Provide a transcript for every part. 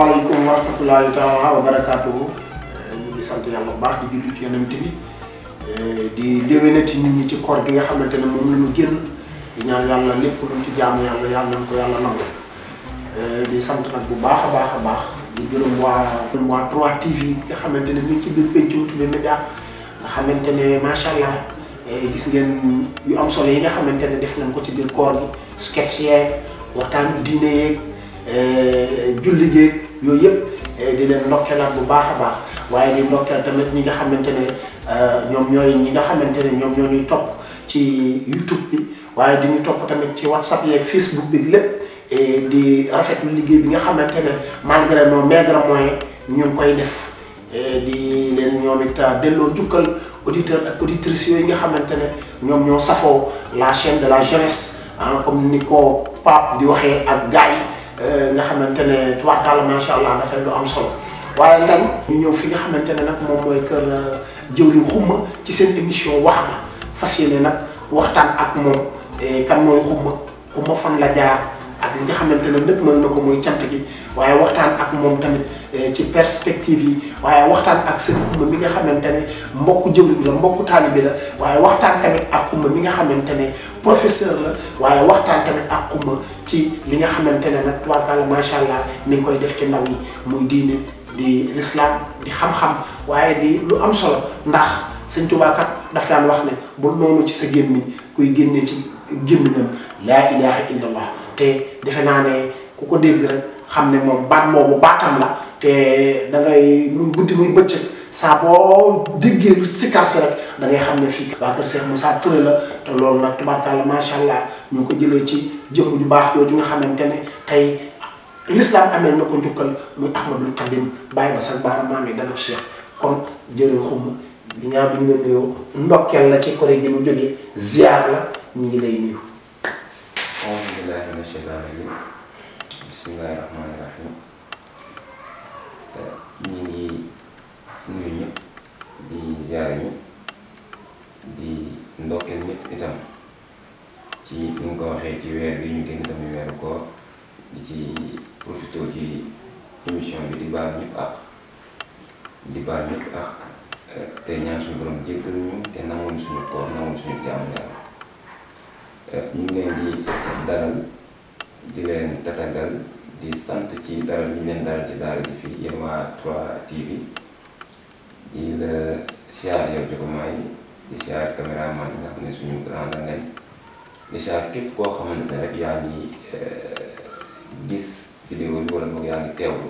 asalaamaaleykum wa rahmatulahi taala wa barakaatuhu ñu ngi sant yàlla bu baax di julli ci yonent bi di déwénati nit ñi ci koor gi nga xamante ne moom la ñu génn di ñaan yàlla lépp luñ ci jaamu yàlla yàlla nañ ko yàlla nangu di sant nag bu baax a baax a baax di gërëm waa gërëm waa 3TV nga xamante ne mi ngi ci biir pencum Toubé Média nga xamante ne macha allah gis ngeen yu am solo yi nga xamante ne def nañ ko ci biir koor gi sketch yeeg waxtaanu diine yeeg julli géeg yooyu yëpp di leen ndokkeelaat bu baax a baax waaye di ndokkeel tamit ñi nga xamante ne ñoom ñooy ñi nga xamante ne ñoom ñoo ñuy topp ci YouTube bi waaye di ñu topp tamit ci WhatsApp yeeg Facebook bi lépp di rafetlu liggéey bi nga xamante ne malgré nos maigres moyens ñu ngi koy def di leen ñoom it delloo jukkal auditeurs ak auditrices yooyu nga xamante ne ñoom ñoo safoo la chaîne de la jeunesse ah comme ni ko Pape di waxee ak gars yi nga xamante ne tubaarkàlla macha allah dafay lu am solo waaye nag ñu ñëw fi nga xamante ne nag moom mooy kër jëwriñ xumma ci seen émission wax ma fas yéene nag waxtaan ak moom kan mooy xumma xumma fan la jaar ak li nga xamante ne dëkk mën na ko mooy cant gi waaye waxtaan ak moom tamit ci perspective yi waaye waxtaan ak seen xumma mi nga xamante ne mbokku jëwriñ la mbokku taalibe la waaye waxtaan tamit ak xumma mi nga xamante ne professeur la waaye waxtaan tamit ak xumma ci li nga xamante ne nag tubaarkàlla macha allah mi ngi koy def ci ndaw yi muy diine di l'islam di xam-xam waaye di lu am solo ndax sëñ Tuubaa kat daf daan wax ne bul noonu ci sa gémmiñ kuy génnee ci gémmiñam laa ilaha illallah te defe naa ne ku ko dégg rek xam ne moom baat boobu baatam la te da ngay muy guddi muy bëccëg saa boo déggee sikar si rek da ngay xam ne fii waa kër Cheikh Moussa Touré la te loolu nag tubaarkàlla macha allah ñu ngi ko jëlee ci jëmm ju baax jooju nga xamante ne tey l'islam amee na ko njukkal muy Ahmadul Xadim bàyyi ba sax baara maam yi dana Cheikh kon jërë xum bi ñaa bi ñu la nuyoo ndokkeel la ci koré gi mu jógee ziar la ñu ngi lay nuyu auzu billaahi mina sheytaani rajiim bismillaahi rahmaani rahiim ñi ngi nuyu ñëpp di ziar ñëpp di ndokkeel ñëpp itam ci ni nga ko waxee ci weer bi ñu génn tamit weeru koor di ci profité ci émission bi di baal ñëpp ak di baal ñëpp ak te ñaan suñu borom jéggal ñu te nangoon suñu koor nangoon suñu jaamu yàlla ñu ngi leen di dalal di leen tatagal di sant ci dalal ñu leen dalal ci daara ji fii yéen waa 3TV di la siyaar yow Jogomaay di siyaar caméraman yi nga xam ne suñu grand la ngañ di siyaar képp koo xamante ne rek yaa ngi gis vidéo bi wala boog yaa ngi teewlu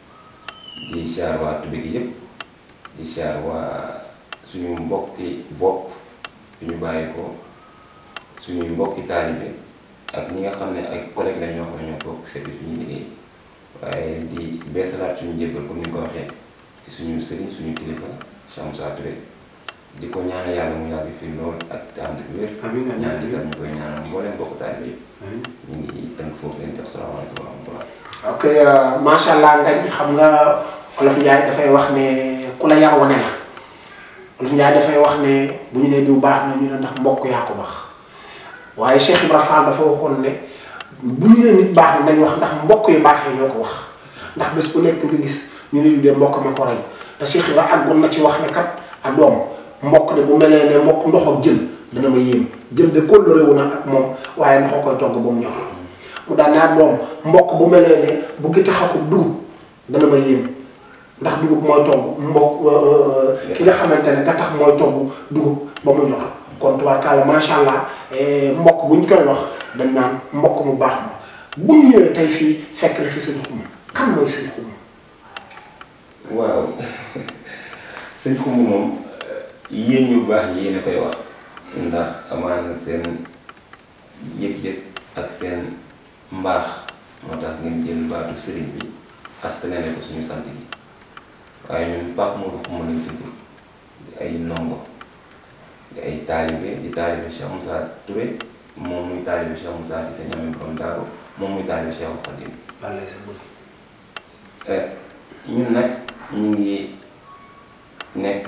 di siyaar waa Toubé gi yëpp di siyaar waa suñu mbokki bopp suñu bàyyi ko suñuy mbokki taalibe ak ñi nga xam ne ay collègues lañ ñoo xam ne ñoo bokk service bi ñu liggéey waaye di beesalaat suñu jébbal comme ni nga ko waxee ci suñu sëriñ suñu kilifa Cheikh Moussa Touré di ko ñaanal yàlla mu yàgg fii lool ak ànd ak wér. amiin amiin ñaan di ñu koy ñaanal mbooleem bokk taalibe yëpp. ñu ngi tënk foofu leen def salaamaaleykum wa rahmatulah. ok macha allah ngañ xam nga olof Njaay dafay wax ne ku la yar wane la olof Njaay dafay wax ne bu ñu nee diw baax na ñu ne ndax mbokk yaa ko baax. waaye Cheikh Ibra Fall dafa waxoon ne bu ñu nee nit baax na nañ wax ndax mbokk yu baax yi ñoo ko wax ndax bés bu nekk nga gis ñu ne du dee mbokk ma ko rey te Cheikh Ibra àggoon na ci wax ne kat a doom mbokk de bu melee ne mbokk ndox ak jën dana ma yéem jën de kóllëre wu na ak moom waaye ndox koy togg ba mu ñor mu daan naa doom mbokk bu melee ne bu gi taxaku dugub dana ma yéem ndax dugub mooy togg mbokk ki nga xamante ne nga tax mooy togg dugub ba mu ñor kon tubaarkàlla macha allah mbokk buñ koy wax dañ naan mbokk mu baax ma bu ñu ñëwee tey fii fekk la fi sëñ xuma kan mooy sëñ xuma waaw sëñ xuma moom yéen ñu baax yéen a koy wax ndax amaana seen yëg-yëg ak seen mbaax moo tax ngeen jël baatu sëriñ bi askanale ko suñu sant gi waaye ñun Pape Modou Xuma lañ tudd di ay ndongo di ay taalibe di taalibe Cheikh Moussa Touré moom muy taalibe Cheikh Moussa si sa ñame borom daaru moom muy taalibe Cheikh Khadim wallay sa bëri ñun nag ñu ngi nekk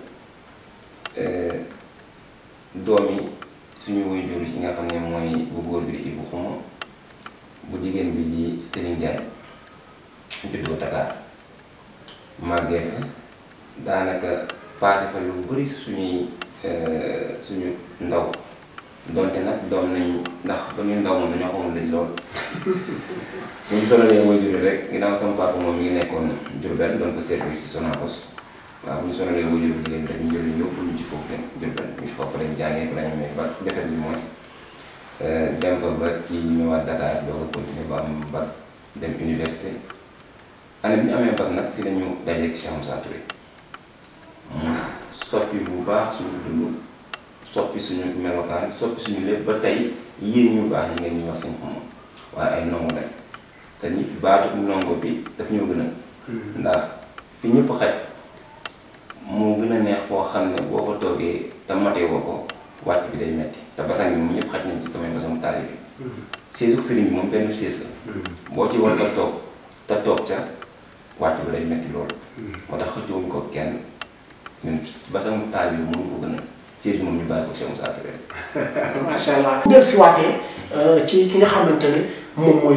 doomi suñu waajur yi nga xam ne mooy bu góor bi di Ibou Xuma bu jigéen bi di Tëni Njaay juddoo Dakar màggee fa daanaka passé fa lu bëri si suñuy suñu ndaw donte nag doom nañ ndax ba ñuy ndaw moom dañoo xamoon lañ lool bu ñu sonalee mooy jur rek ginnaaw sama papa moom mi ngi nekkoon Diourbel doon fa service si Sonacos waaw bu ñu sonalee mooy jur jigéen rek ñu jël ñu yóbbu ñu ci foofu rek Diourbel ñu foofu lañ jàngee fa lañ amee ba defet bi moins dem fa ba ci ñëwaat Dakar doo ko continuer ba am bac dem université année bi ñu amee bac nag si lañu dajeeg Cheikh Moussa Touré mu soppi bu baax suñu dund soppi suñu melokaan soppi suñu lépp ba tey yéen ñu baax yi ngeen ñu wax seen xam waaye ay ndongo lañ te ni baatu ndongo bi daf ñoo gën a ndax fi ñëpp xaj moo gën a neex foo xam ne boo fa toogee te matee woo ko wàcc bi day metti te basan bi moom ñëpp xaj nañ ci tamit basan taali bi séesu sëriñ bi moom benn sées la boo ci war a toog te toog ca wàcc bi day metti loolu moo tax xëccoowuñ ko kenn ñun basan taali bi mënu ko gën a sées bi moom ñu bàyyi ko Cheikh Moussa Touré macha allah. bu del si waatee ci ki nga xamante ne moom mooy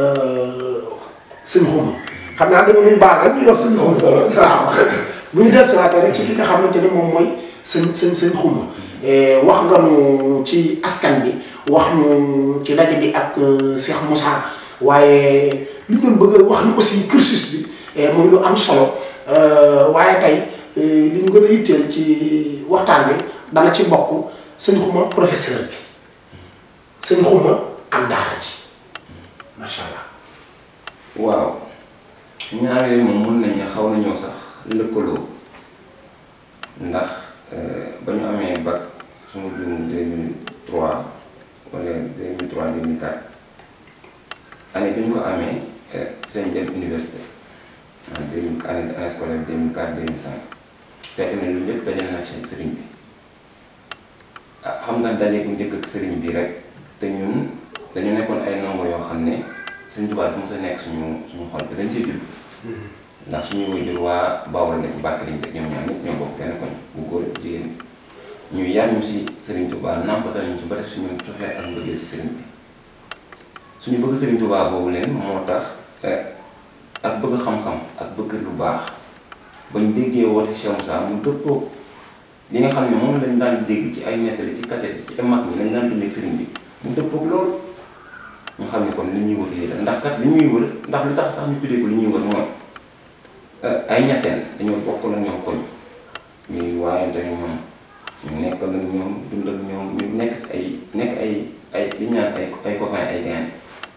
sëñ xuma xam naa dama nuy baal rek ñuy wax sëñ xuma solo waaw bu ñu del si waatee rek ci ki nga xamante ne moom mooy sëñ sëñ sëñ xuma wax nga nu ci askan bi wax ñu ci daje bi ak Cheikh Moussa waaye li ñu doon bëgg a wax ni aussi cursus bi muy lu am solo waaye tey li ñu gën a yitteel ci waxtaan bi dana ci bokk sëñ xuma professeur bi sëñ xuma ak daara ji macha allah. waaw ñaar yooyu moom mun nañu xaw nañoo sax lëkkaloo ndax ba ñu amee bac suma juum 2003 wala 2003 2004 année bi ñu ko amee seen dem université en 2000 année année scolaire 2004 2005 fekk na lu njëkk dajale na ak sëriñ bi ah xam nga daje bu njëkk ak sëriñ bi rek te ñun dañu nekkoon ay ndongo yoo xam ne Sëriñ Tuubaa bi mos a nekk suñu suñu xol te dañ see judd ndax suñuy waajur waa Bawol lañ bàkk lañ te ñoom ñaar ñëpp ñoo bokk benn koñ bu góor jigéen ñu yar ñu si Sëriñ Tuubaa nàmpatal ñu ci ba def suñu cofeel ak mbëggeel si sëriñ bi suñu bëgg Sëriñ Tuubaa boobu leen moo tax ak bëgg xam-xam ak bëgg lu baax bañ déggee woote Cheikh Moussa mu dëppoo li nga xam ne moom lañ daan dégg ci ay nettali ci cassette ci mag ñi lañ daan dundee sëriñ bi mu dëppoog loolu ñu xam ne kon li ñuy wër lii la ndax kat li ñuy wër ndax lu tax sax ñu tuddee ko li ñuy wër mooy ay ñaseen dañoo bokk ak ñoom koñ ñuy waayante ñoom ñu nekk ak ñoom dund ak ñoom ñu nekk ci ay nekk ay ay li ñu naan ay ay copain ay gain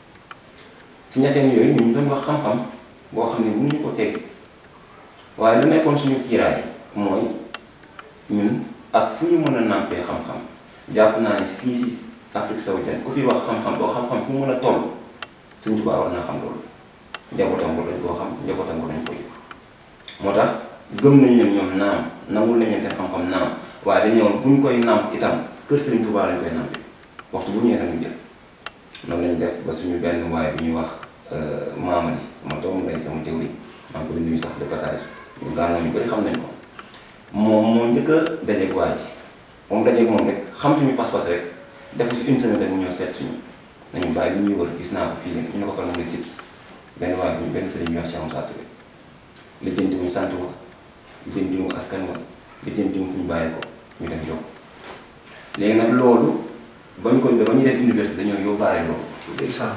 ci ñaseen yooyu ñu doon wax xam-xam boo xam ne mënuñu ko teg waaye lu nekkoon suñu kiiraay mooy ñun ak fu ñu mën a nàmpee xam-xam jàpp naa ne fii si Afrique sowu jant ku fi wax xam-xam boo xam-xam fu mu mën a toll Sëñ Tuubaa war naa xam loolu njabootam ko dañ koo xam njabootam ko dañ ko yëg moo tax gëm nañ leen ñoom naam nangul nañ leen seen xam-xam naam waaye dañu ñëwoon buñ koy nàmp itam kër Sëriñ Tuubaa lañ koy nàmpe waxtu bu ñëwee nañu jël noonu lañ def ba suñu benn waaye bi ñuy wax Maamadi sama doomu lay sama jëwri maa ngi koy nuyu sax de passage ñu gànnaaw ñu bëri xam nañ ko moom moo njëkk a dajeeg waa ji moom dajeeg moom rek xam suñu pas-pas rek def ci une semaine rek mu ñëw seet suñu nañu bàyyi li ñuy wër gis naa ko fii léegi ñu ne ko fan nga sibs benn waaye bi benn sëriñ ñu wax Cheikh Moussa Touré lijjanti mu sant wa lijjanti mu askan wa lijjanti mu fu ñu bàyyi ko ñu dem jox léegi nag loolu ba ñu ko ba ñu def université dañoo yóbbaale loolu. ndeysaan.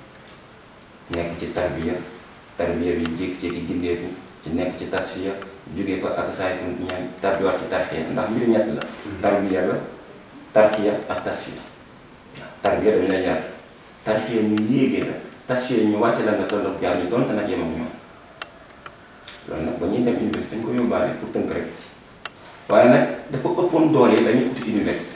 nekk ci tarbiya tarbiya bi jékki-jékki gindeeku ci nekk ci tasfiya jógee fa ak saay tu ñaan tarbiwaat ci tarxiya ndax mbir ñett la. tarbiya la tarxiya ak tasfiya tarbiya dañu lay yar tarxiya ñu yéegee la tasfiya ñu wàcce la nga toll ak jaar ñu donte nag yem ak ñoom loolu nag ba ñuy dem université dañ ko yóbbaale pour tënk rek waaye nag dafa ëppoon doole dañuy uti université.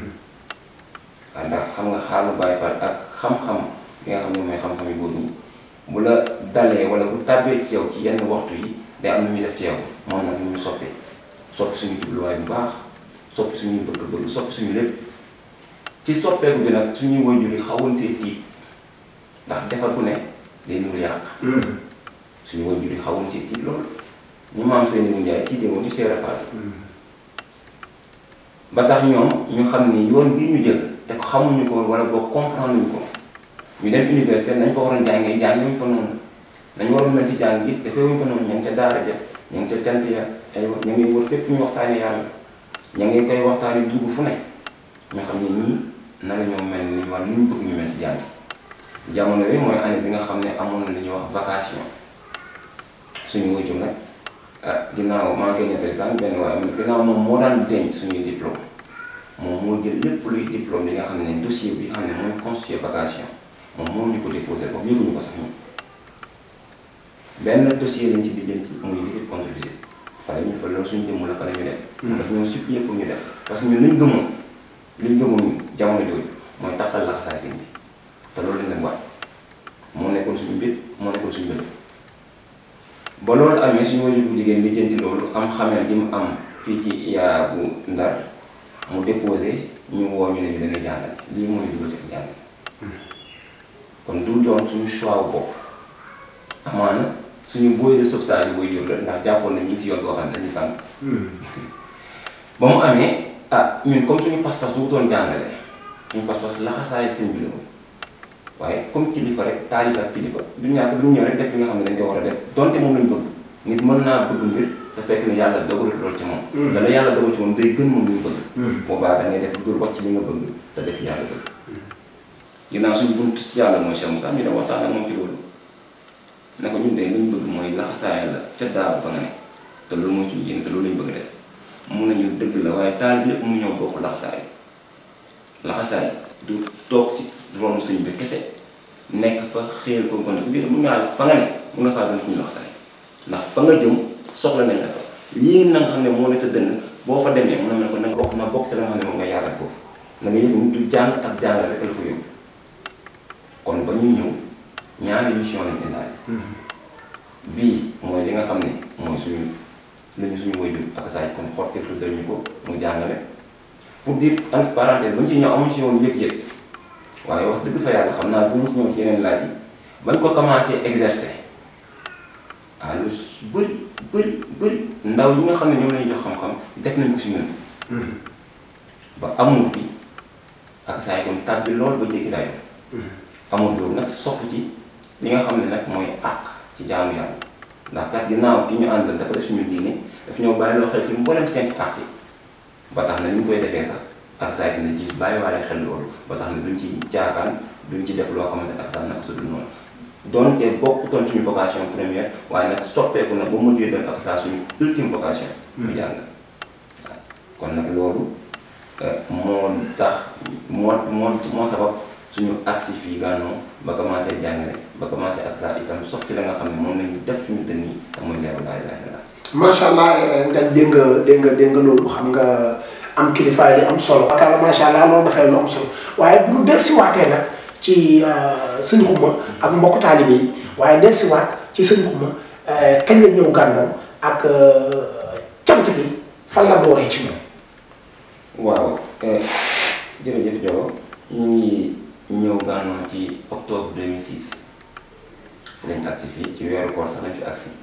waaw ndax xam nga xaalu bàyyi far ak xam-xam bi nga xam ne mooy xam-xam yu góor ñi bu la dalee wala bu tàbbee ci yow ci yenn waxtu yi day am lu muy def ci yow moom nag ñu soppi soppi suñu jubluwaay bu baax soppi suñuy bëgg-bëgg soppi suñu lépp ci soppeeku bi nag suñuy waajur yi xawoon see tiit ndax defar ku ne day nuru yàq suñu waajur yi xawoon see tiit loolu ñu maam seen i njaay tiitee woon ci Cheikh Fall ba tax ñoom ñu xam ni yoon bii ñu jël te ko xamuñu ko wala boo comprendre ñu ko ñu dem université nañ fa waroon jàngee jàngee fa noonu nañ waroon mel ci jàng gi dafay wuñ ko noonu ña ngi ca daara ja ña ngi ca cant ya ay ña ngi wër fépp ñu waxtaane yàlla ña ngi koy waxtaane dugg fu ne ñu xam ne ñii na la ñoo mel ni wala ni ñu bëgg ñu mel ci jàng jamono yooyu mooy année bi nga xam ne amoon na li ñuy wax vacation suñu wëccum nag ah ginnaaw maa ngi koy nettali sànq benn waaye ginnaaw moom moo daan denc suñuy diplôme moom moo jël lépp luy diplôme li nga xam ne dossier bi nga xam ne mooy constitué vacation moom moo ñu ko déposé ko yëguñu ko sax ñun benn dossier lañ ci lijjanti muy visite contre visite fa la ñu fa loolu suñu jëmm la fa la ñu def. daf ñoo supplier pour ñu def parce que ñun liñ gëmoon liñ gëmoon jamono jooju mooy taxal laxasaay sëñ bi te loolu lañ leen waat moo nekkoon suñu mbir moo nekkoon suñu mbir ba loolu amee suñu wajur bu jigéen lijjanti loolu am xamel gi mu am fii ci yaa bu ndar mu déposé ñu woo ñu ne ñu dañuy jàngale lii mooy dugal ci jàngale kon du doon suñu choix wu bopp amaana suñu booy de sauvetage yi booy jur la ndax jàppoon na ñi ngi ci yoon boo xam ne dañuy sànq. ba mu amee ah ñun comme suñu pas-pas du doon jàngale suñu pas-pas laxasaay seen bi la woon waaye comme kilifa rek taalibe ak kilifa du ñàkk du ñëw rek def li nga xam ne dañ ko war a def donte moom lañ bëgg nit mën naa bëgg mbir te fekk ne yàlla dogalut loolu ci moom. dana yàlla dogal ci moom day gën moom li mu bëgg. boobaa da ngay def lu wàcc li nga bëgg te def yàlla bëgg. ginnaaw suñu bunt yàlla mooy Cheikh Moussa ñu dem waxtaan ak moom ci loolu ne ko ñun de li ñu bëgg mooy laxasaayal la ca daaw ba nga ne te loolu mooy suñu yéen te loolu lañ bëgg def mun nañu dëgg la waaye taal bi lépp mu ñëw bokk laxasaay laxasaay du toog ci ronu sëñ bi kese nekk fa xëyal ko kon biir mun ngaa fa nga ne mun nga faa doon suñu laxasaay ndax fa nga jëm soxla nañ la fa lii na nga xam ne moo ne sa dënn boo fa demee mun na mel ko na bokk na bokk ci la nga xam ne moom nga yaatal foofu na nga yëg du jàng ak jàngal rek la fa yóbbu kon ba ñuy ñëw ñaari mission lañ indaale bii mooy li nga xam ne mooy suñu lu ñu suñu wajur ak saaj kon xottitu dañu ko mu jàngale pour dire entre parenthèse bañ ci ñëw amuñ ci woon yëg-yëg waaye wax dëgg fa yàlla xam naa bu ñu si ñëw ci yeneen laaj yi bañ ko commencé exercer ah lu bëri bëri bëri ndaw ñi nga xam ne ñoom lañuy jox xam-xam def nañ ko si ñun ba amul bi ak saay kon tàbbi lool ba jéggi dayo amul loolu nag sopp ci li nga xam ne nag mooy àq ci jaamu yàlla ndax kat ginnaaw ki ñu àndal dafa def suñu diine daf ñoo bàyyi loo xel ci mboolem seen ci àq yi ba tax na ni ñu koy defee sax ak saa dina ci bàyyi waale xel loolu ba tax na duñ ci jaakaan duñ ci def loo xamante ne ak saa naka su dul noonu doonte bokkutoon suñu vocation première waaye nag soppeeku na ba mujjee doon ak saa suñu ultime vocation. mu jàng waaw kon nag loolu moo tax moo moo moo sabab. suñu agsi fii gànnaaw ba commencé jàngale ba commencé ak saa itam sox ci la nga xam ne moom lañu def suñu dënn yi te muy leeru laa ilaaha illallaah macha allah nga dégg nga dégg nga dégg nga loolu xam nga am kilifaay li am solo. akala macha allah loolu dafay lu am solo waaye bu ñu dellusiwaatee nag ci sëñ Xuma ak mbokk taalibe yi waaye dellusiwaat ci sëñ Xuma kañ la ñëw gànnaaw ak cant gi fan la dooree ci moom. waaw jërëjëf Diop ñu ngi. ñëw gànnaaw ci octobre 2006 si lañ agsi fii ci weeru koor sax lañ fi agsi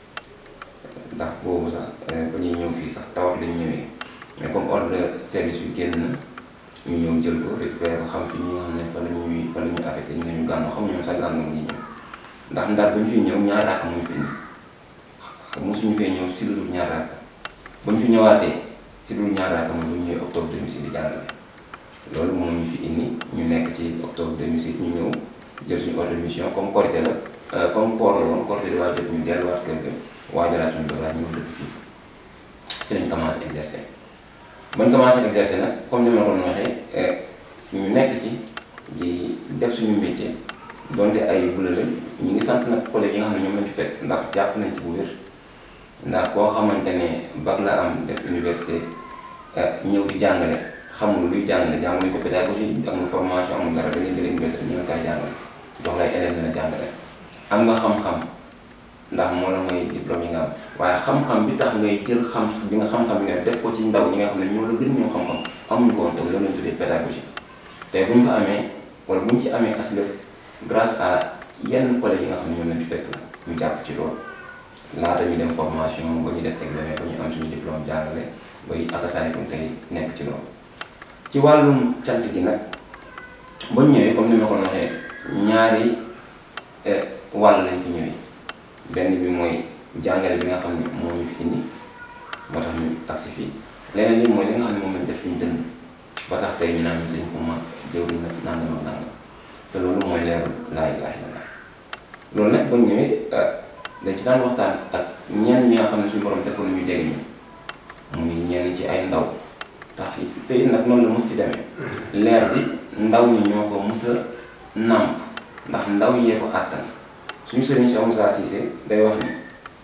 ndax boobu sax ba ñuy ñëw fii sax tawat lañ ñëwee mais comme ordre de service bi génn na ñu ñëw jël ko récupéré ko xam fi ñi nga xam ne fa la ñuy fa la ñuy affecté ñu ne ñu gànnaaw xam ñoom sax gànnaaw ñu ñëw ndax ndar bu ñu fiy ñëw ñaar raaka mu ñu fi indi mosuñu fee ñëw si lu dul ñaar raaka ba ñu fi ñëwaatee si lu dul ñaar raaka mooy bu ñu ñëwee octobre 2006 di jàngale loolu moom ñu fi indi ñu nekk ci octobre 2006 ñu ñëw jël suñu ordre de mission comme Korité la comme koor la woon Korité di waa jot ñu delluwaat kër ga waajalaat suñu bagage ñëw dëkk fii si lañ commencé exercer bañ commencé exercer nag comme ni ma la ko waxee ñu nekk ci di def suñu métier donte ay bulala ñu ngi sant nag collègues yi nga xam ne ñoom lañ fi fekk ndax jàpp nañ ci bu wér ndax koo xamante ne bac la am def université ñëw di jàngale xamul luy jàngale jàng nañ ko pédagogie amul formation amul dara dañuy jëlee université ñu ngi koy jàngale jox lay élèves dina jàngale am nga xam-xam ndax moo la mooy diplôme yi nga am waaye xam-xam bi tax ngay jël xam bi nga xam-xam bi nga def ko ci ndaw ñi nga xam ne ñoo la gën ñoo xam-xam amuñu ko woon te loolu lañ tuddee pédagogie te buñ ko amee wala buñ ci amee aslëf grâce à yenn collègues yi nga xam ne ñoom lañ fi fekk ñu jàpp ci loolu laata ñu dem formation ba ñu def examen ba ñu am suñu diplôme jàngale bay akasaay bu tey nekk ci loolu ci wàllum cant gi nag ba ñu ñëwee comme ni ma ko waxee ñaari wàll lañ fi ñëwee benn bi mooy jàngale bi nga xam ne moo ñu fi indi moo tax ñu agsi fii leneen li mooy li nga xam ne moom lañ def fi ñu dënd ba tax tey ñu naan ñu sëñ Xuma jëwriñ nag nangam ak nangam te loolu mooy leeru laa ilaaha illallaah loolu nag ba ñëwee dañ ci daan waxtaan ak ñenn ñi nga xam ne suñu borom defoon nañu jege ñu muy ñenn ci ay ndaw tax tey nag noonu la mos ci demee leer bi ndaw ñi ñoo ko mos a nàmp ndax ndaw yee ko àttan suñu sëriñ Cheikh Moussa Cissé day wax ni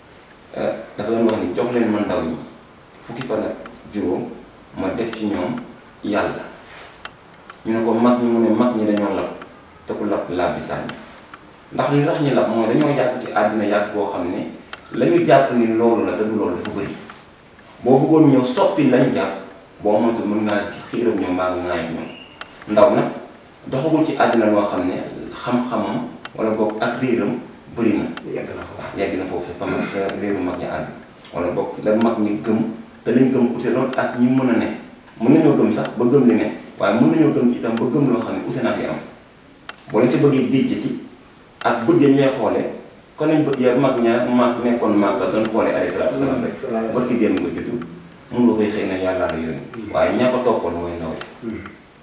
dafa doon wax ni jox leen ma ndaw ñi fukki fan ak juróom ma def ci ñoom yàlla ñu ne ko mag ñi mu ne mag ñi dañoo lab te ku lab lab bi sànni ndax li tax ñu lab mooy dañoo yàgg ci àddina yàgg boo xam ne la ñu jàpp ni loolu la te du loolu dafa bëri boo bëggoon ñëw soppi lañ jàpp boo moytu mën ngaa ci xiiram ñoom mbaa nga ŋaayam ñoom ndaw nag doxagul ci àddina loo xam ne xam-xamam wala boog ak réeram bëri na yegg na foofu yegg na foofu fa mag réeru mag ñi àgg wala boog la mag ñi gëm te lañ gëm ute loolu ak ñi mën a ne mën nañoo gëm sax ba gëm li ne waaye mën nañoo gëm itam ba gëm loo xam ne ute naa fi am boo leen ci bëggee déjjati ak bët ya ñuy xoolee kon nañ bët ya mag ña mag nekkoon mag doon xoolee alayhi salaatu wasalaam rek bët ki démb nga juddu mun nga koy xëy na yàlla la yónni waaye ñaa ko toppoon mooy ndaw yi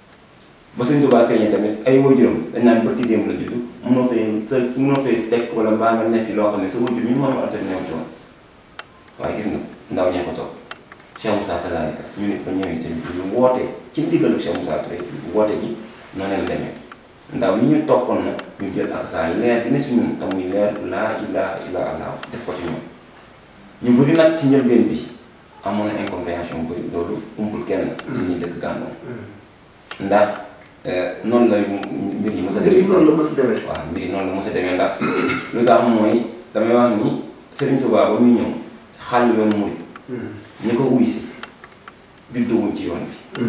ba Sëñ Tuubaa feeñee tamit ay waajuram dañ naan bët ki démb la juddu munoo fee sa munoo fee teg wala mbaa nga nekk loo xam ne sa waajur mi moom alsat ñëw ci woon waaye gis nga ndaw ñee ko topp Cheikh Moussa kazalika ñu nit ba ñëwee tamit lu woote ci ndigalu Cheikh Moussa Touré woote ji noonu leen demee ndaw ñi ñu toppoon na ñu jël ak saa leer bi ne si ñun te muy leer laa ilaha illa allah def ko ci ñoom ñu bëri nag ci njëlbeen bi amoon na incompréhension bëri loolu umpul kenn ci ñi dëkk gànnoon ndax noonu la mbir yi mës a mbir yi demee noonu la mës a demee waaw mbir yi noonu la mës a demee ndax lu tax mooy damay wax ni Serigne Touba ba muy ñëw xàll yoon murid ñi ko wuy si juddoowuñ ci yoon bi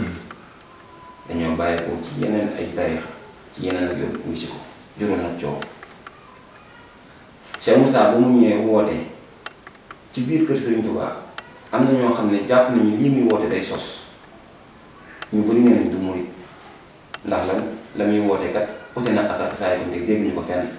dañoo bàyyeekoo ci yeneen ay tarixa ci yeneen ak yoon wuy si ko juróom nag coow Cheikh Moussa ba mu ñëwee woote ci biir kër Serigne Touba am na ñoo xam ne jàpp nañu lii muy woote day sos ñu bëri nee nañ du murid ndax lan la muy woote kat ute na ak ak saa yi dégg dégg ñu ko fenn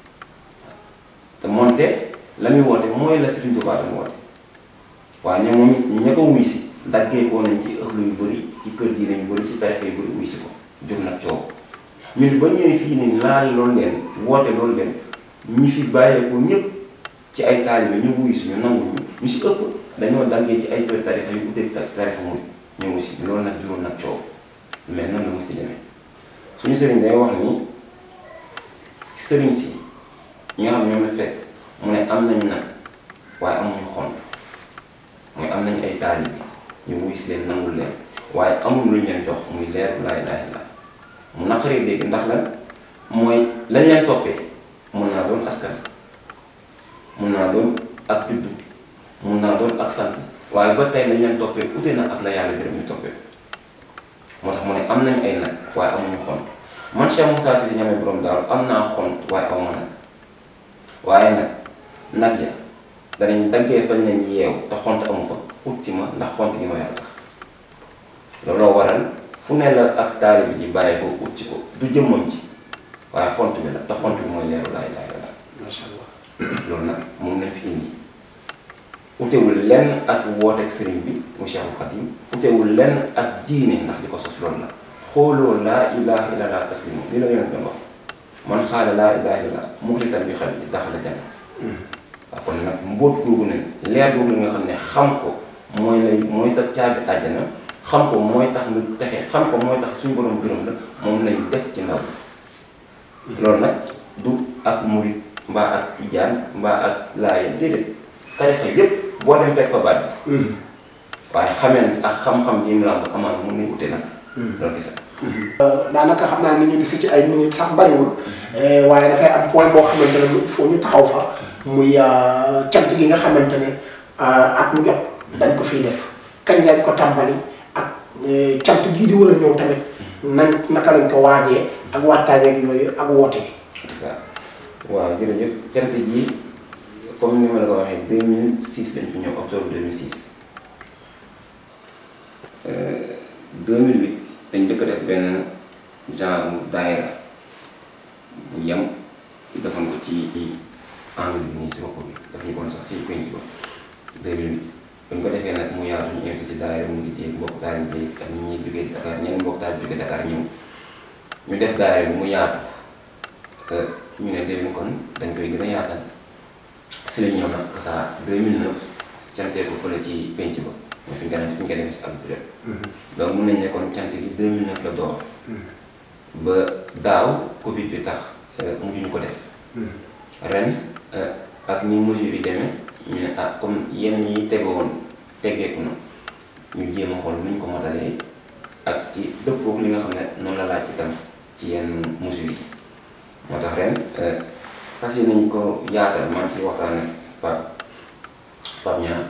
te moonte la muy woote mooy la Serigne Touba doon woote waaye ñoom moom it ña ko wuy si daggee koo nañ ci ëxlu yu bëri ci kër diine yu bëri ci tarixa yu bëri wuy si ko jur nag coow ñun ba ñëwee fii ni laal loolu leen woote loolu leen ñi fi bàyyeekoo ñëpp ci ay taalibe ñu wuy si ñu nangu ñu ñu si ëpp dañoo daggee ci ay kër tarixa yu uteeg tarixa mu ñëw si loolu nag juróom nag coow mais noonu la mos ci demee suñu sëriñ day wax ni sëriñ si ñi nga xam ne ñoom la fekk mu ne am nañ nag waaye amuñu xont mooy am nañ ay taalibe ñu wuy si leen nangul leen waaye amul luñ leen jox muy leer laa ilaaha illa mu naqaree dégg ndax lan mooy lañ leen toppee mun naa doon askan mun naa doon ak juddu mun naa doon ak sant waaye ba tey lañ leen toppee ute na ak la yàlla gërëm ñu toppee moo tax mu ne am nañ ay nag waaye amuñu xont man Cheikh Moussa Cissé ñamee borom daaru am naa xont waaye aw ma nag waaye nag nag ya danañ daggee fañ leen yeew te xont amu fa ut ci ma ndax xont gi ma yor tax looloo waral fu ne la ak taalibe bi di bàyyi ko ut ci ko du jëmmam ci waaye xont bi la te xont bi mooy leeru laa ilaaha illallaah macha allah loolu nag moom lañ fi indi utewul lenn ak wooteeg sëriñ bi mu Cheikhul Khadim utewul lenn ak diine ndax di ko sos loolu la xooloo laa ilaha illallah taslimu li la yonent doon wax man xaala laa ilaha illallah muxlisan bi xel bi daxala janna waaw kon nag mbóot googu ne leer googu nga xam ne xam ko mooy lay mooy sa caabi àjjana xam ko mooy tax nga texe xam ko mooy tax suñu borom gërëm la moom lañ def ci ndaw loolu nag du ak murit mbaa ak tijaan mbaa ak laayeen déedéet tarixa yépp boo dem fekk fa baat bi waaye xameen ak xam-xam yi mu làmb amaan mun nañ ute nag loolu gis daanaka xam naa ni ñu dese ci ay minutes sax bariwul waaye dafay am point boo xamante ne il faut ñu taxaw fa muy cant gi nga xamante ne at mu jot dañ ko fiy def kañ lañ ko tàmbali ak cant gii di war a ñëw tamit nañ naka lañ ko waajee ak waxtaaneeg yooyu ak woote bi. ça waaw jërëjëf cant gi comme ni ma la ko waxee 2006 lañ fi ñëw octobre 2006 2008 dañ njëkk a def benn genre daayira bu yem defoon ko ci angle bi nii si bopp bi daf ñu kon sax ci penc ba 2008 buñ ko defee nag mu yaatu ñu invité si daayira mu ngi jéeg mbokk taal bi ak ñi ñuy jógee Dakar ñenn mbokk taal jógee Dakar ñëw ñu def daayira bi mu yaatu ñu ne déwén kon dañ koy gën a yaatal si la ñëw nag saa 2009 cantee ko fële ci penc ba mooy fi ñu ko fi ñu ko defee si ab bureau donc mun nañ ne kon cant gi 2009 la door ba daaw Covid bi tax mujj ñu ko def ren ak ni mesure yi demee ñu ne ah comme yenn yi tegoon teggeeku na ñu jéem a xool nu ñu ko motalee ak ci dëppoo li nga xam ne noonu la laaj itam ci yenn mesure yi moo tax ren fas yi nañ ko yaatal man ci waxtaan ak Pape Pape Niang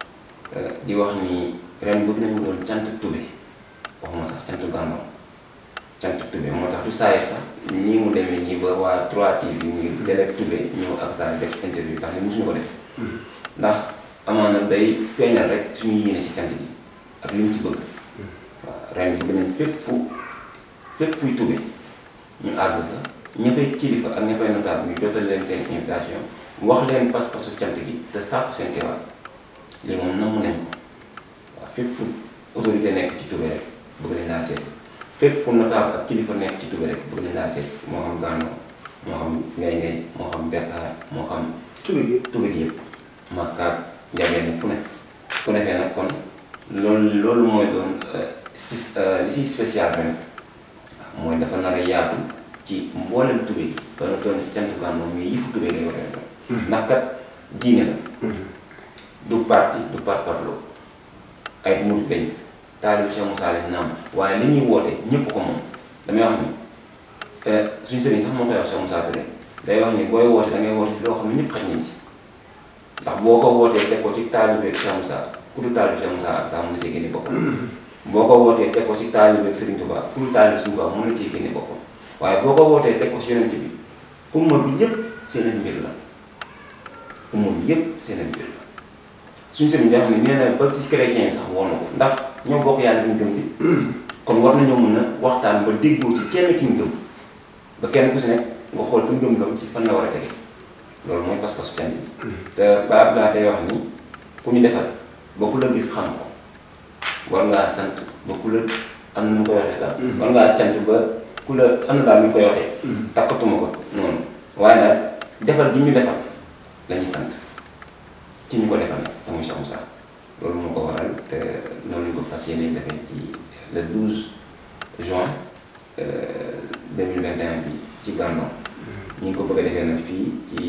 di wax ni ren bëgg nañu doon cant tube waxuma sax cant gànnaw cant tube moo tax du saayee sax nii mu demee nii ba waa 3TV ñu ngi télé tube ñëw ak saa def interview tax ni mosuñu ko def ndax amaana day feeñal rek suñu yéene si cant bi ak li ñu ci bëgg waaw ren bëgg nañ fépp fu fépp fuy tube ñu àgg fa ña fay kilifa ak ña fay notable ñu jotal leen seen invitation wax leen pas-pasu cant gi te sàkku seen teewaat lii moom namm nañ ko waaw fépp fu autorité nekk ci tube rek bëgg nañ laa seet fépp fu notable ak kilifa nekk ci tube rek bëgg nañ laa seet moo xam Gànnaar moo xam ngay ngay moo xam Bekkaar moo xam tube gi tube gi yëpp maskaat njageen fu ne ku defee nag kon loolu loolu mooy doon li si spécial ren mooy dafa nar a yaatu ci mboolem tube gi ba na doon ci cant Gànnaar mais yëfu tube lay war a doon ndax kat diine la du parti du par parlo ay murid lañ taalibu Cheikh Moussa lañ naam waaye li ñuy woote ñëpp ko moom damay wax ni suñu sëriñ sax moo koy wax Cheikh Moussa Touré day wax ni booy woote da ngay woote loo xam ne ñëpp xaj nañ ci ndax boo ko wootee teg ko ci taalibe Cheikh Moussa ku dul taalibe Cheikh Moussa ak saa mën na cee génne boppam boo ko wootee teg ko ci taalibe Serigne Touba ku dul taalibe Serigne Touba mën na cee génne boppam waaye boo ko wootee teg ko ci yonent bi umma bi yëpp seen mbir la umma bi yëpp seen mbir la suñu sëriñ day xam ne nee na ba ci chrétien yi sax woon na ko ndax ñoo bokk yàlla bi ñu gëm bi kon war nañoo mën a waxtaan ba déggoo ci kenn ki ñu gëm ba kenn ku si nekk nga xool sa ngëm-ngëm ci fan la war a tege loolu mooy pas-pasu cant bi te ba Abdoulaye day wax ni ku ñu defal ba ku la gis xam ko war ngaa sant ba ku la am na mu koy waxee sax war ngaa cant ba ku la am na daal ñu koy waxee takkatuma ko noonu waaye nag defal gi ñu defal la ñuy sant ci ñu ko defal nag te muy Cheikh Moussa loolu moo ko waral te noonu lañ ko fas yéene defee ci le 12 juin 2021 bi ci Gànnaar ñu ngi ko bëgg a defee nag fii ci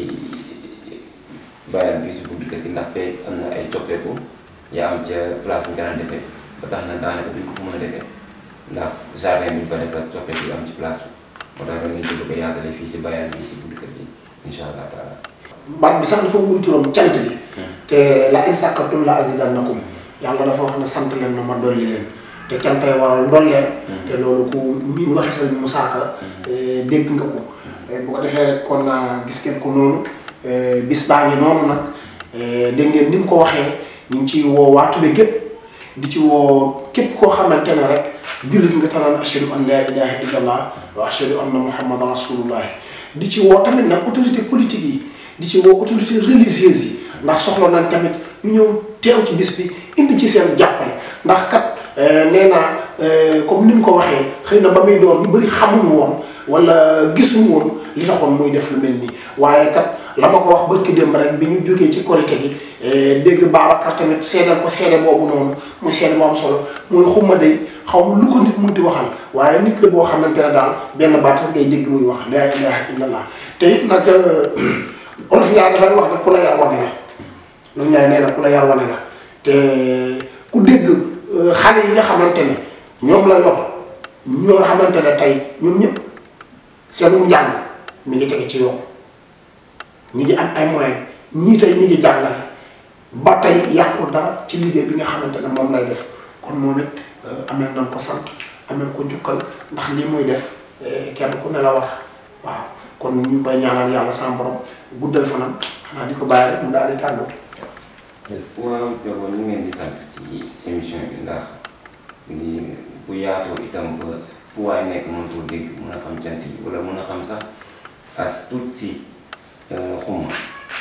bayal bi si buntu kër gi ndax fee am na ay coppeeku yaa am ca place bu ñu ko daan defee ba tax na daanaka duñ ko fa mën a defee ndax jardin bi ñu ko defee coppeeku yu am ci place bi moo tax ren ñu ko bëgg a yaatale fii si bayal bi si buntu kër gi incha allah taala. baat bi sax dafa wuyu turam cant bi te la in sàkkartum la azidannakum yàlla dafa wax ne sant leen ma ma dolli leen te cantay waral ndolleen te loolu ku miin waxi sëriñ Moussa Ka dégg nga ko bu ko defee rek kon gis ngeen ko noonu bis baa ngi noonu nag dégg ngeen ni mu ko waxee ñu ngi ciy woo waa Tube gépp di ci woo képp koo xamante ne rek jullit nga tanaan ashhadu an la ilaha illallah wa ashhadu anna muhammadan rasulullah di ci woo tamit nag autorité politique yi di ci woo autorité religieuse yi ndax soxla nañ tamit ñu ñëw teew ci bis bi indi ci seen jàppale ndax kat nee naa comme ni mu ko waxee xëy na ba muy door ñu bëri xamuñu woon wala gisuñu woon li taxoon muy def lu mel nii waaye kat la ma ko wax barki démb rek bi ñu jógee ci korité gi dégg Babacar tamit seedal ko seede boobu noonu muy seede bu am solo muy xumma day xaw ma lu ko nit munti waxal waaye nit la boo xamante ne daal benn baat rek ngay dégg muy wax laa ilaha illallah te it nag olof Njaay dafay wax nag ku la yar wane la lu Njaay nee na ku la yar wane la te ku dégg xale yi nga xamante ne ñoom la yor ñoo xamante ne tey ñoom ñëpp seenu njàng mi ngi tege ci yoon ñi ngi am ay moyens ñii tey ñi ngi jàngale ba tey yàqul dara ci liggéey bi nga xamante ne moom lay def kon moom it amel nañ ko sant amel ko njukkal ndax lii muy def kenn ku ne la wax waaw kon ñu koy ñaanal yàlla sama borom guddal fanam xanaa di ko bàyyi rek mu daal di tàggoo. waaw Diop ñu ngeen di sant ci émission bi ndax ni bu yaatoo itam ba fu waay nekk mën koo dégg mën a xam cant yi wala mën a xam sax as tuut si xumma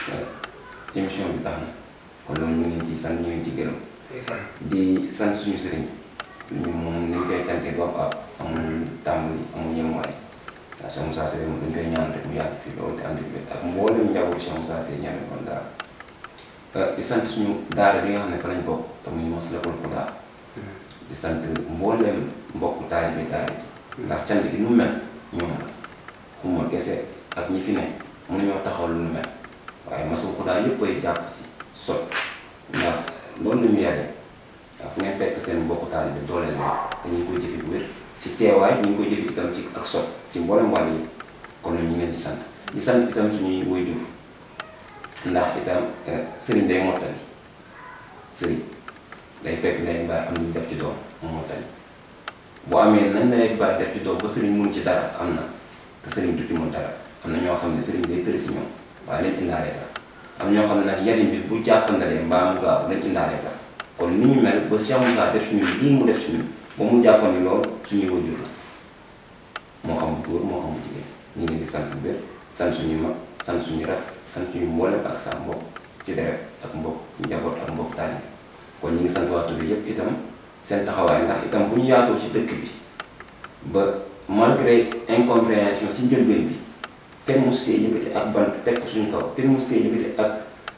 émission bi tax na kon loolu ñu ngi leen ci sant ñu ngi ci gërëm ndeysaan di sant suñu sëriñ ñu moom ni ñu koy cantee du ab ab amul tàmbali amul yemuwaay waaw Cheikh Moussa Touré moom dañ koy ñaan rek mu yàgg fii loolu te ànd bi ak mboolem njabootu Cheikh Moussa Seye ñame kon daal di sant suñu daara bi nga xam ne fa lañ bokk te muy Maslakul Huda di sant mboolem mbokku taalibe daara ji ndax cant gi nu mel ñoom la xuma kese ak ñi fi ne mënuñoo taxaw lu nu mel waaye Maslakul Huda yëpp ay jàpp ci sot ndax loolu la ñu yaree waaw fu ngeen fekk seen mbokku taalibe doole leen te ñu ngi koy jëfe bu wér si teewaay ñu ngi koy jëfe itam ci ak sot ci mboolem wàll yi kon ñu ngi leen di sant di sant itam suñuy waajur ndax itam sëriñ day mottali sëriñ day fekk ndey baay am ñu def ci doom mu mottali boo amee nañ ndey baay def ci doom ba sëriñ mun ci dara am na te sëriñ du ci mun dara am na ñoo xam ne sëriñ day tëri ci ñoom waaye lañ indaale la am ñoo xam ne nag yariñ bi bu jàppandalee mbaa mu gaaw lañ indaale la kon ni ñu mel ba Cheikh Moussa def ci ñun lii mu def ci ñun ba mu jàppandi lool suñuy wajur la moo xam bu góor moo xam bu jigéen ñu ngi leen di sant bu wér sant suñu mag sant suñu rak sant suñu mboolem ak sa mbokk ci deret ak mbokk njaboot ak mbokk taalibe kon ñu ngi sant waxtu bi yëpp itam seen taxawaay ndax itam bu ñu yaatoo ci dëkk bi ba malgré incompréhension ci njëlbeen bi kenn mu see yëkkati ak bant teg ko suñu kaw kenn mu see yëkkati ak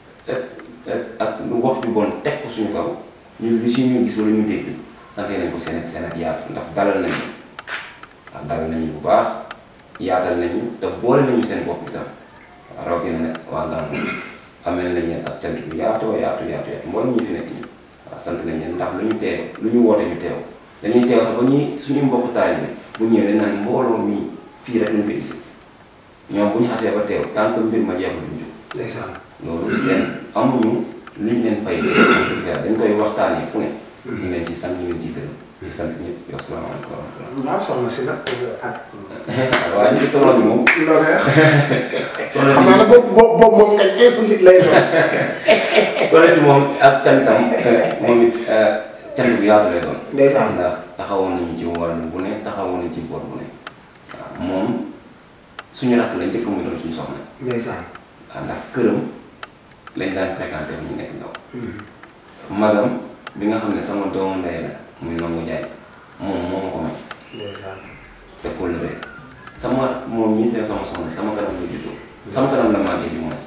ak ak lu wax ju bon teg ko suñu kaw ñu li si ñu gis wala ñu dégg sant nañ ko seen ak seen ak yaatu ndax dalal nañu ndax dalal nañu bu baax yaatal nañu te boole nañu seen bopp itam rawatina ne waa Gàmmu amee nañ leen ak cant bu yaatoo yaatu yaatu yaatu mboolem ñu fi nekk ñu waaw sant nañ leen ndax lu ñu teew lu ñu woote ñu teew dañuy teew sax ba ñuy suñu mbokk taalibe bu ñëwee dañ naan mbooloo mii fii rek lañ ko gis ñoom bu ñu xasee ba teew tant que mbir ma jeexul duñ jóg ndeysaan loolu seen amuñu luñ leen fay dañ koy waxtaanee fu ne ñu leen ci sant ñu leen ci gërëm di sant ñëpp yow salaamaaleykum wa rahmatulah waaw soxna si nag ak waaye ñu ngi soxla bi moom loolu soxla xam si naa ne boobu boobu boobu moom ngañ keesu nit lay doon soxla si moom ak cantam moom it cant bu yaatu lay doon ndeysaan ndax taxawoon nañu ci wàllu bu ne taxawoon nañu ci boor bu ne waaw moom suñu rakk la njëkk muy doon suñu soxna ndeysaan waaw ndax këram lañ daan fréquenté bu ñu nekk ndaw magam bi nga xam ne sama doomu ndey la muy nangu jaay moom moo ma ko may ndeysaan te kóllëre sama moom ñii seen sama soxna sama kanam la juddoo sama kanam la màggee bi moins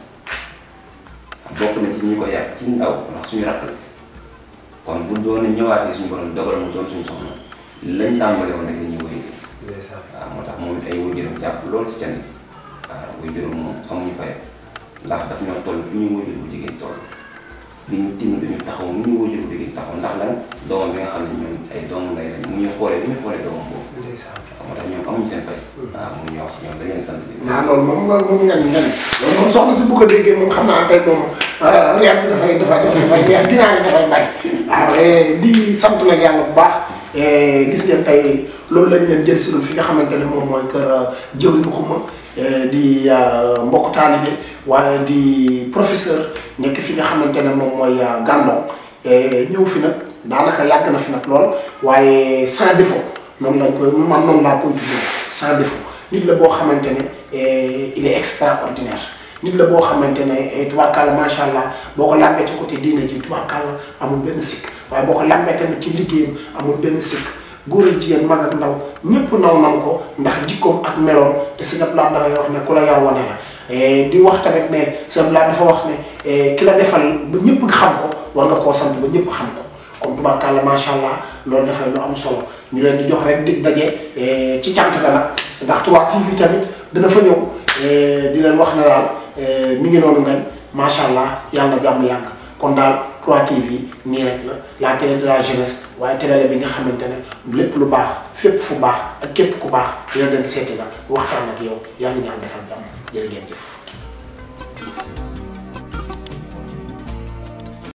bokk na ci ñi ko yàq ci ndaw ndax suñu rakk la kon bu doon ñëwaatee suñu borom dogal mu doon suñu soxna lañ tàmbale woon rek la ñuy wéy ndeysaan waaw moo tax moom it ay waajuram jàpp loolu ci can bi waaw waajuram moom amuñu fayam ndax daf ñoo toll fi ñu waajur bu jigéen toll di ñu tim dañu taxaw mu ñu waajur bu jigéen taxaw ndax lan doomam bi nga xam ne ñoom ay doomu ndey lañ mu ñu xoolee li ñu xoolee doomam boobu ndeysaan waaw moo tax ñoom amuñu seen fay waaw mu ñu wax ñoom dañ leen sant bi naa loolu moom loolu moom ngañ ngañ loolu moom soxna si bu ko déggee moom xam naa tey moom reer bi dafay dafay dafay neex ginaar yi dafay bay waaw di sant nag yàlla bu baax gis ngeen tey loolu lañ leen jël si fi nga xamante ne moom mooy kër jëwriñ xuma di mbokk taalibe waaye di professeur nekk fi nga xamante ne moom mooy Gandon ñëw fi nag daanaka yàgg na fi nag lool waaye sans défaut noonu lañ koy man noonu laa koy tuddee sans défaut nit la boo xamante ne il est extraordinaire nit la boo xamante ne tubaarkàlla macha allah boo ko làmbee ci côté diine ji tubaarkàlla amul benn sikk waaye boo ko làmbee tamit ci liggéeyam amul benn sikk góor ak jigéen mag ak ndaw ñëpp naw nan ko ndax jikkoom ak meloom te sëñ Abdoulaye dafay wax ne ku la yar wane la di wax tamit ne sëñ Abdoulaye dafa wax ne ki la defal ba ñëpp xam ko war nga koo sant ba ñëpp xam ko comme tubaarkàlla macha allah loolu dafay lu am solo ñu leen di jox rek dig daje ci cant la nag ndax 3TV tamit dina fa ñëw di leen wax ne daal mi ngi noonu ngañ macha allah yàlla na jàmm yàgg kon daal 3TV nii rek la la télé de la jeunesse waaye télé la bi nga xamante ne lépp lu baax fépp fu baax ak képp ku baax dina dem seeti la waxtaan ak yow yàlla na ñaan defal jàmm jërë ngeen jëf.